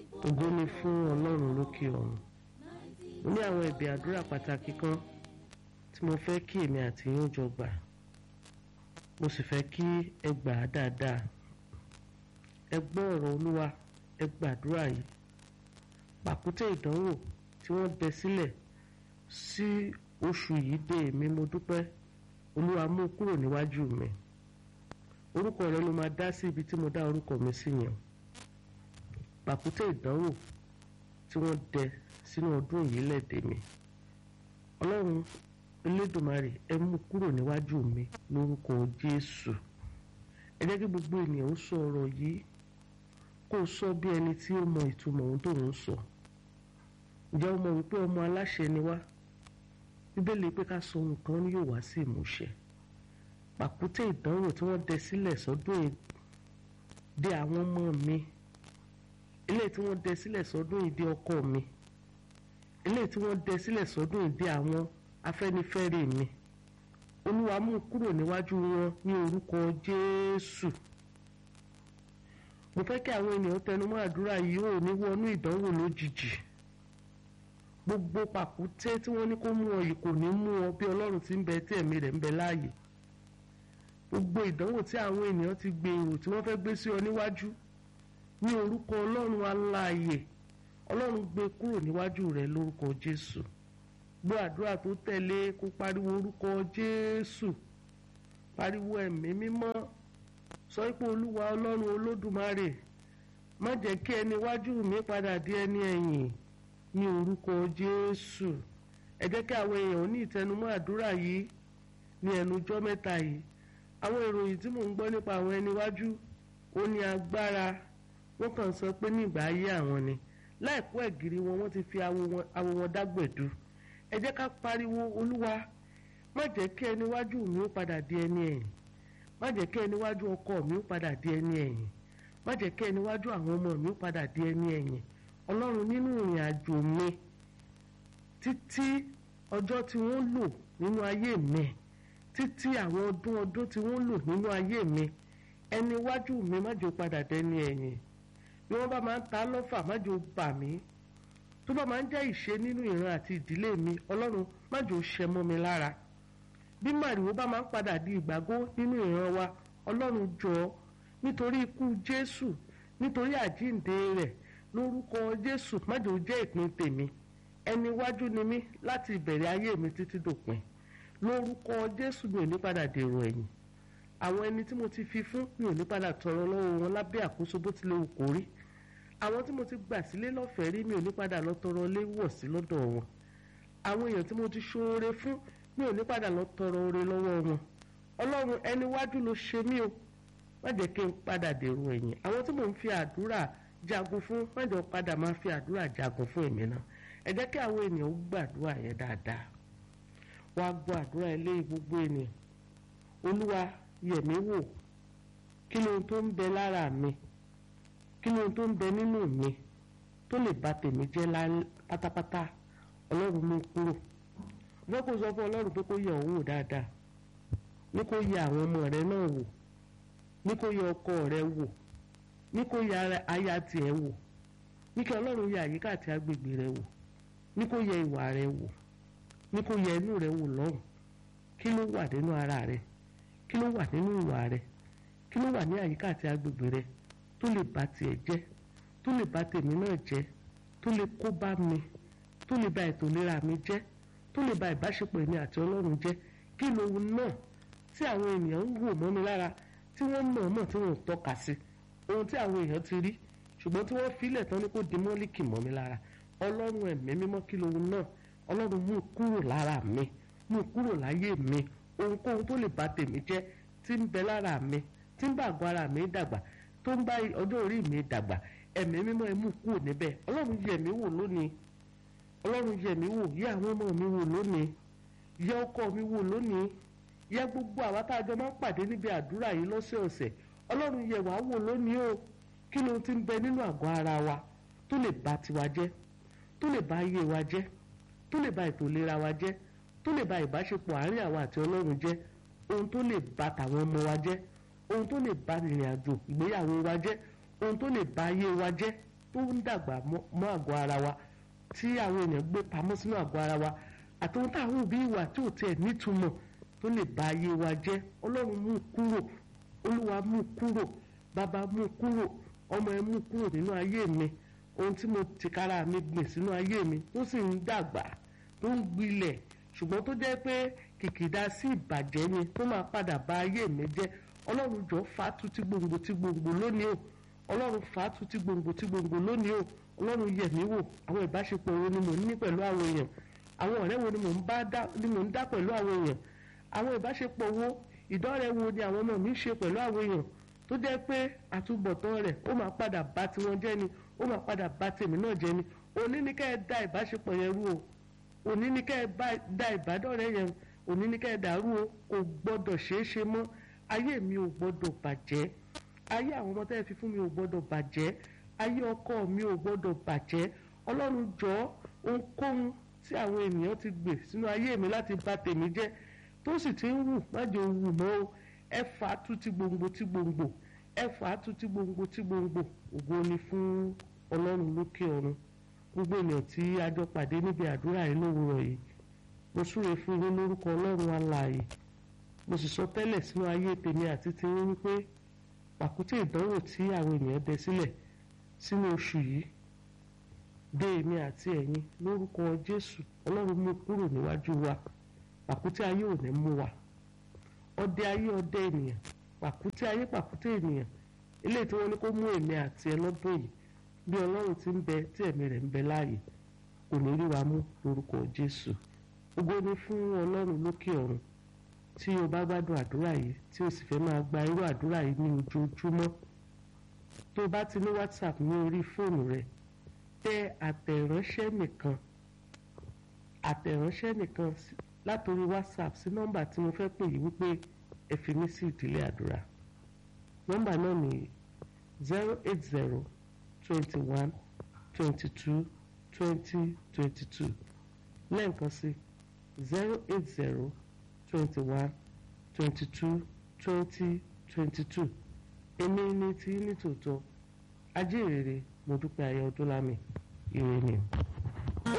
ògo ni fún ọlọ́run lókè ọ̀run mo ní àwọn ẹ̀bẹ̀ àdúrà pàtàkì kan tí mo fẹ́ kí èmi àti yín jọ gbà mo sì fẹ́ kí ẹ gbà á dáadáa ẹ gbọ́ ọ̀rọ̀ olúwa ẹ gbàdúrà yìí pàkúté ìdánwò tí wọ́n dẹ sílẹ̀ sí oṣù yìí dé èmi mo dúpẹ́ olúwa mú kúrò níwájú mi orúkọ rẹ ló máa dá sí ibi tí mo dá orúkọ mi sí yẹn pàkúté ìdánwò tí wọ́n dẹ sínú ọdún yìí lẹ́dẹ̀ mi ọlọ́run elédùnmarè ẹ mú kúrò níwájú mi lórúkọ jésù ẹ jẹ́ kí gbogbo ènìyàn ó sọ ọ̀rọ̀ yìí kó o sọ bí ẹni tí ó mọ ìtumọ̀ ohun tó ń sọ ǹjẹ́ o mọ̀ wípé ọmọ aláṣẹ ni wá bíbélì pé ká sọ ohun kan yóò wá sí ìmúṣẹ pàkúté ìdánwò tí wọ́n dẹ sílẹ̀ sọ́dún dé àwọn ọmọ mi eléyìí tí wọ́n dẹ sílẹ̀ sọ́dún ìdí ọkọ mi eléyìí tí wọ́n dẹ sílẹ̀ sọ́dún ìdí àwọn afẹ́nifẹ́re mi olúwa mú kúrò níwájú wọn ní orúkọ jésù mo fẹ́ kí àwọn ènìyàn tẹnumọ́ àdúrà yìí ò ní wọnú ìdánwò lójijì gbogbo pàkúté tí wọ́n ní kó mú ọ yìí kò ní mú ọ bí ọlọ́run ti ń bẹ tí ẹ̀mí rẹ̀ ń bẹ láàyè gbogbo ìdánwò tí àwọn ènìyàn ti gbèrò tí wọ́n fẹ́ gbé sí ọ níwájú ní orúkọ ọlọ́run aláàyè ọlọ́run gbé kúrò níwájú rẹ lórúkọ jésù gbọ́ àdúrà tó tẹ̀lé kó pariwo orúkọ jésù pariwo ẹ̀mí mímọ́ sọ pé olúwa ọlọ́run olódùmarè má jẹ́ kí ẹni iwájú mi padà di ẹni ẹ̀yìn ní orúkọ jésù ẹ jẹ́ kí àwọn èèyàn ní ìtẹnumọ́ àdúrà yìí ní ẹnujọ́ mẹ́ta yìí àwọn ìròyìn tí mò ń gbọ́ nípa àwọn ẹni iwájú ó ní agbára wọ́n kàn sọ pé ní ìgbà ayé àwọn ni láìpẹ́ ẹ̀gìrì wọn wọ́n ti fi awo wọn dágbẹ̀dú ẹ jẹ́ ká pariwo olúwa má jẹ́ kí ẹni iwájú mi ó padà di ẹni ẹ̀yìn má jẹ́ kí ẹni iwájú ọkọ mi ó padà di ẹni ẹ̀yìn má jẹ́ kí ẹni iwájú àwọn ọmọ mi ó padà di ẹni ẹ̀yìn ọlọ́run nínú ìrìn àjò mi títí ọjọ́ tí wọ́n lò nínú ayé mi títí àwọn ọdún ọdún tí wọ́n lò nínú ayé mi ẹni iwájú mi má jẹ́ ó padà dẹni ẹ̀yìn bí wọ́n bá máa ń ta lọ́fà má jẹ́ ó bà mí tó bá máa ń jẹ́ ìṣe nínú ìran àti ìdílé mi ọlọ́run má jẹ́ ó ṣẹ mọ́ mi lára bí màrìwò bá máa ń padà di ìgbàgbọ́ nínú ìran wa ọlọ́run jọ nítorí ikú jésù nítorí àjíǹde rẹ̀ lórúkọ jésù má jẹ́ ó jẹ́ ìpín tèmi ẹni iwájú ni mí láti ìbẹ̀rẹ̀ ayé mi títí dòpin lórúkọ jésù mi ò ní padà dèrò ẹ̀yìn àwọn ẹni tí mo ti fi fún mi ò ní padà tọrọ lọ́wọ́ wọn lábẹ́ àkóso bó tilẹ̀ wù kó rí àwọn tí mo ti gbà sílé lọ́fẹ̀ẹ́ rí mi ò ní padà lọ tọrọ lé wọ̀ sí lọ́dọ̀ wọn àwọn èèyàn tí mo ti ṣoore fún mi ò ní padà lọ tọrọ oore lọ́wọ́ wọn ọlọ́run ẹni wájú ló ṣe mí o má jẹ́ kí n padà dèrò ẹ̀yìn àwọn tí mò ń fi àdúrà jagun fún má jẹ́ padà máa fi àdúrà jagun fún èmi náà ẹ jẹ́ kí àwọn ènìyàn ó gbàdúrà yẹn dáadáa wá gbọ́ àdúrà ilé gbogbo ènìyàn olúwa yẹ̀ mí wò kí lóhun tó ń bẹ lára mi kí lóhun tó ń bẹ nínú mi tó lè bà tèmi jẹ́ pátápátá ọlọ́run mú kúrò wọ́n kò sọ fún ọlọ́run pé kó yẹ̀ òun wò dáadáa ní kó yẹ̀ àwọn ọmọ rẹ náà wò ní kó yẹ̀ ọkọ rẹ wò ní kó yẹ̀ aya tiẹ̀ wò ní kí ọlọ́run yẹ̀ àyíká àti agbègbè rẹ wò ní kó yẹ̀ ìwà rẹ wò ní kó yẹ̀ inú rẹ wò lọ́rùn kí ló wà nínú ara rẹ kí ló wà nínú ìwà rẹ kí ló wà ní àyíká àti agbègbè rẹ tó lè bà tiẹ̀ jẹ́ tó lè bà tèmi náà jẹ́ tó lè kó bá mi tó lè bà ètò ìlera mi jẹ́ tó lè bà ìbáṣepọ̀ èmi àti ọlọ́run jẹ́ kí lóhun náà tí àwọn ènìyàn ń wò mọ́ mi lára tí wọ́n mọ̀ mọ̀ tí wọ́n tọ́ka sí ohun tí àwọn èèyàn ti rí ṣùgbọ́n tí wọ́n filẹ̀ tán ní kó di mọ́líkì mọ́ mi lára ọlọ́run ẹ̀mí mímọ́ kí lóhun náà ọlọ́run mú kúrò lára mi mú kúrò láyé mi ohunkóhun tó lè bà tèmi jẹ́ tí ń bẹ lára mi tí ń bá àgọ́ ara mi dàgbà tó ń bá ọjọ́ orí mi dàgbà ẹ̀mí mímọ́ ẹ mú kúrò níbẹ̀ ọlọ́run yẹ̀ mí wò lónìí ọlọ́run yẹ̀ mí wò yẹ̀ àwọn ọmọ mi wò lónìí yẹ̀ ọkọ mi wò lónìí yẹ̀ gbogbo àwa tá a jọ máa ń pàdé níbi àdúrà yìí lọ́sẹ̀ọ̀sẹ̀ ọlọ́run yẹ̀ wá wò lónìí o kí ló ti ń bẹ nínú àgọ́ ara wa tó lè bà tiwa jẹ́ tó lè bà ayé wa jẹ́ tó lè bà ètò ìlera wa jẹ́ tó lè bà ìbáṣepọ̀ àárín àwa àti ọlọ́run jẹ́ ohun tó lè bà tàwọn ọmọ wa jẹ́ ohun tó lè bà ìrìn àjò ìgbéyàwó wa jẹ́ ohun tó lè bà ayé wa jẹ́ tó ń dàgbà mọ́ àgọ́ ara wa tí àwọn èèyàn gbé pamọ́ sínú àgọ́ ara wa àti ohun táwọn òbí ìwà tí ò tiẹ̀ nítumọ̀ tó lè bà ayé wa jẹ́ ọlọ́run mú kúrò olúwa mú kúrò bàbá mú kúrò ọmọ ẹ mú kúrò nínú ayé mi ohun tí mo tìkára mi gbìn sínú ayé mi tó sì ń dàgbà tó ń gbilẹ̀ ṣùgbọ́n tó jẹ́ pé kìkìdá sí ìbàjẹ́ ni tó máa padà bà ayé mi jẹ́ ọlọ́run jọ fàátù tí gbòǹgbò tí gbòǹgbò lónìí o ọlọ́run fàátù tí gbòǹgbò tí gbòǹgbò lónìí o ọlọ́run yẹ̀ mí wò àwọn ìbáṣepọ̀ wo ni mò ń ní pẹ̀lú àwọn èèyàn àwọn ọ̀rẹ́ wo ni mò ń bá dá ni mò ń dá pẹ̀lú àwọn èèyàn àwọn ìbáṣepọ̀ wo ìdọ́rẹ̀ wo ni àwọn ọmọ mi ń ṣe pẹ̀lú àwọn èèyàn tó jẹ́ pé àtúbọ̀tán rẹ̀ ó máa padà bá tiwọn jẹ́ ni ó máa padà bá tèmi náà jẹ́ ni òní ni kẹ́ ẹ da ìbáṣepọ̀ yẹn rú o òní ni kẹ́ ẹ da ìbádọ́rẹ̀ yẹn òní ni kẹ́ ẹ dàrú o kò gbọ́dọ̀ ṣeé ṣe mọ́ ayé mi ò gbọ́dọ̀ bàjẹ́ ayé àwọn ọmọ tẹ́lẹ̀ fi fún mi ò gbọ́dọ̀ bàjẹ́ ayé ọkọ mi ò gbọ́dọ̀ bàjẹ́ ọlọ́run jọ ohunkóhun tí àwọn ènìyàn ti gbè sínú ayé mi láti bà tèmi jẹ́ tó sì ti ń wù májò wù mọ́ o ẹ fà á tú ti gbòǹgbò ti gbòǹgbò ẹ fà á tú ti gbòǹgbò ti gbòǹgbò ògo ni fún ọlọ́run lókè ọ̀run gbogbo ènìyàn tí a jọ pàdé níbi àdúrà yìí lówùrọ̀ yìí mo súre fún yín lórúkọ ọlọ́run alààyè mo sì sọ tẹ́lẹ̀ sínú ayé tèmi àti tiyín wípé pàkúté ìdánwò tí àwọn ènìyàn dẹ sílẹ̀ sínú oṣù yìí dé èmi àti ẹ̀yin lórúkọ jésù ọlọ́run mú kúrò níwájú wa pàkúté ayé ò ní mú wa ọdẹ ayé ọdẹ ènìyàn pàkúté ayé pàkúté ènìyàn eléyìí tí wọ́n ní kó mú èmi àti ẹ lọ́dún yìí bí ọlọ́run ti ń bẹ tí ẹ̀mí rẹ̀ ń bẹ láàyè kò ní rí wa mú lórúkọ jésù ògo ni fún ọlọ́run lókè ọ̀run tí o bá gbádùn àdúrà yìí tí o sì fẹ́ máa gba irú àdúrà yìí ní ojoojúmọ́ tó o bá ti ní whatsapp ní orí fóònù rẹ tẹ àtẹ̀ránṣẹ́ nìkan àtẹ̀ránṣẹ́ nìkan látòrí whatsapp sí nọ́mbà tí mo fẹ́ pè yìí wípé ẹ fi mí sí ìdílé àdúrà nọ́mbà náà ní zero eight zero twenty one twenty two twenty twenty two lẹ́ẹ̀kan sí zero eight zero twenty one twenty two twenty twenty two èmi ní tí ní tòótọ́ ajé ìrere mo dúpẹ́ ayé ọdún lámì ìrè ni.